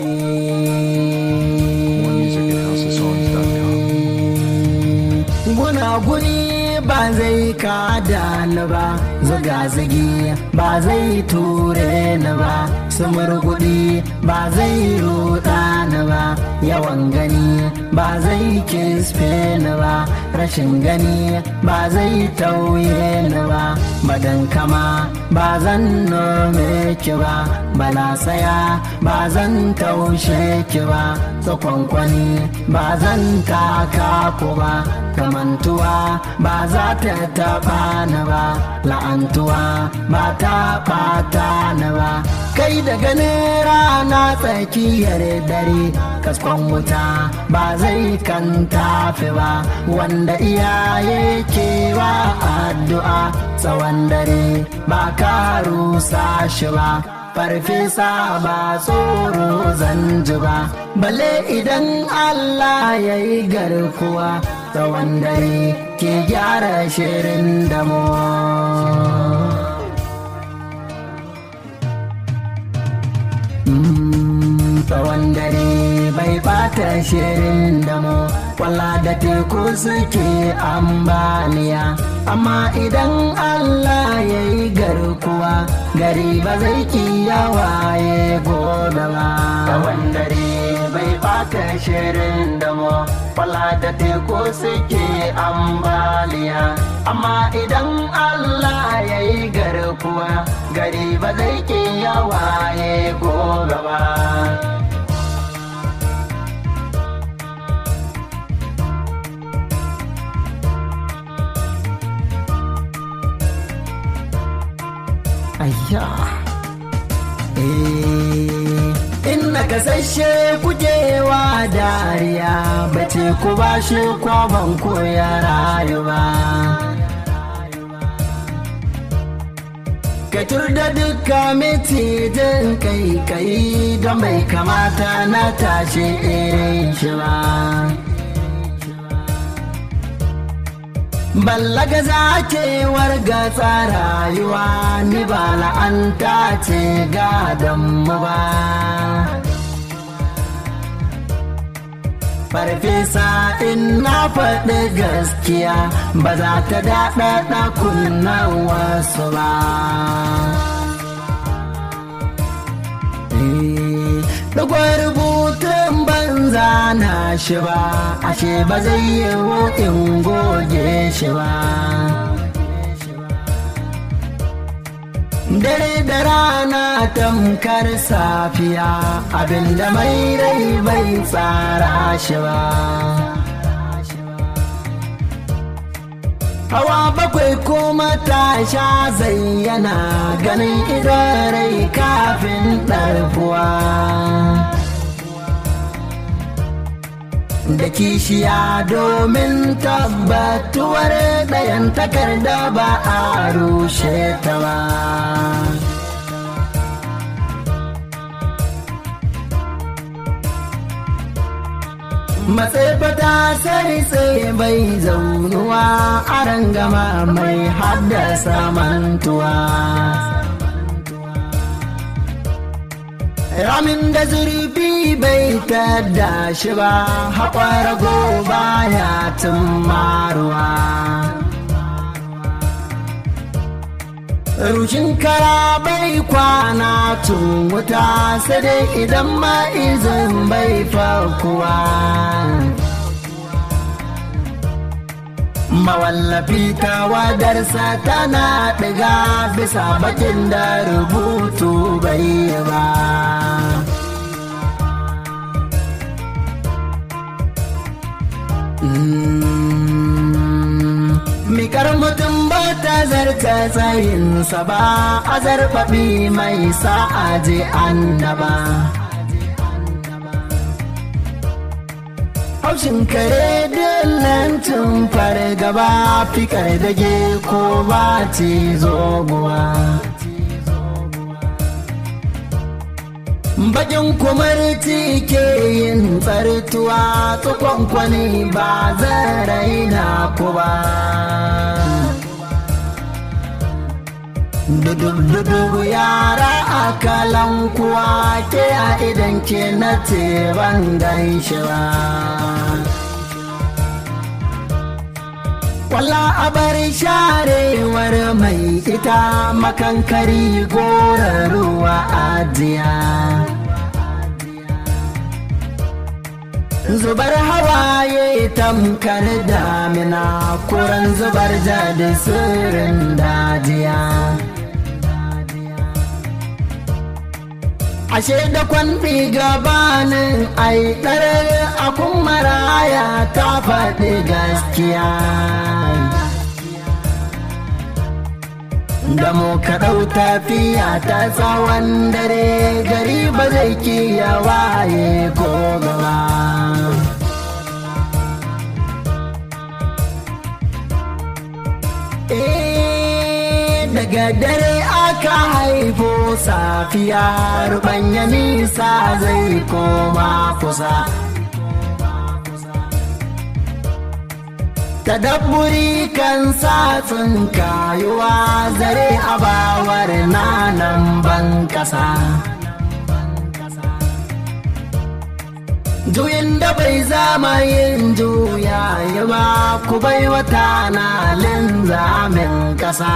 More music at houseofsongs.com. gunaguni ba zai kada ni ba zuga-zugi ba zai ture ni ba sumurgudi ba zai ruɗa ni ba yawan gani ba zai kisfe ni ba rashin gani ba zai tauye ni ba badan kama ba zan nome ki ba bala saya ba zan taushe ki ba tsakonkwani ba zan taka ku ba kamantuwa ba za ta taɓa ni ba la'antuwa ba ta ɓata ni ba kai da ganin rana tsakiyar dare kaskon wuta ba zai kan tafi ba wanda iyaye kewa addu'a tsawon dare ba ka rusa shi ba farfesa ba tsoro zanji ba balle idan Allah ya yi garkuwa tsawon dare ke gyara shirin damo tsawon dare bai bata shirin damo kwalla da teku suke ambaliya amma idan Allah ya yi garkuwa gari ba zai kiyawaye gobe ba tsawon dare bai bata shirin damo kwalla da teku suke ambaliya amma idan Allah ya yi garkuwa gari ba zai kiyawaye gobe ba ayya in na kasashe kujewa dariya bace ku ba shi kwaban koya rayuwa ka da duka mitijin kai kai don bai kamata na tashi irin shi ba ballaga zakewar gatsa rayuwa ni ba la'anta ce gadon mu ba farfesa in na faɗi gaskiya ba za ta daɗaɗa kunnan wasu ba Dagwai rubutun banza na shi ba, ashe ba zai yi in goge shi ba. Dare da rana tamkar safiya abinda mai rai bai tsara shi ba. Hawa bakwai kuma ta sha zayyana ganin idarai kafin ɗarfuwa. Da kishiya domin tabbatuwar ɗayan takarda ba a rushe ta ba. matsefata sai sai bai zaunuwa a rangama mai haddasa mantuwa ramin da zurfi bai tada shi ba haƙwar goba ya maruwa. rushin kara bai kwana tun wuta sai dai idan ma'izin bai fakuwa mawallafi tawadarsa tana ɗiga bisa bakin da rubutu bai ba Mikar mutum ba ta zarta tsayinsa ba, a zarfafi mai sa'a je annaba. Haushin kare dillancin fargaba fikar dage ko ba ce zoguwa. Bakin kumarci ke yin tsartuwa tsukonkwani ba zan raina ku ba. Dudub-dudub yara a kalankuwa ke a idan ke na ce ban gan shi ba Kwalla a bar sharewar mai ita makankari gora ruwa ajiya. Zubar hawaye tamkar damina kuran zubar da sirrin dajiya. ashe da kwanfi gabanin aiɗar akun maraya ta faɗi gaskiya da mu ka ɗau tafiya ta tsawon dare gari ba zai kiya waye ko gaba daga dare aka haifo safiya rubanya nisa zai koma kusa tadabburi kan satsin kayuwa zare abawar nanan ban kasa juyin da bai zama yin juya yi ba ku bai wata na linzamin kasa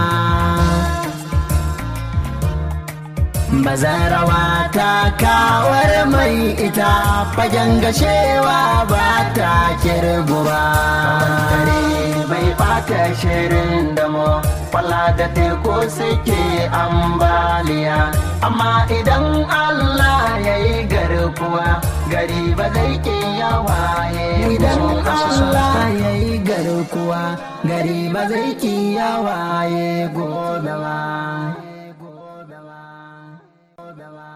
bazarawa ta kawar mai ita fagen gashewa ba ta kirgu ba kare bai bata shirin da mu kwalla da teku suke ambaliya amma idan allah ya yi garkuwa gari ba zai ke yawaye idan allah ya yi garkuwa gari ba zai ki yawaye gobe ba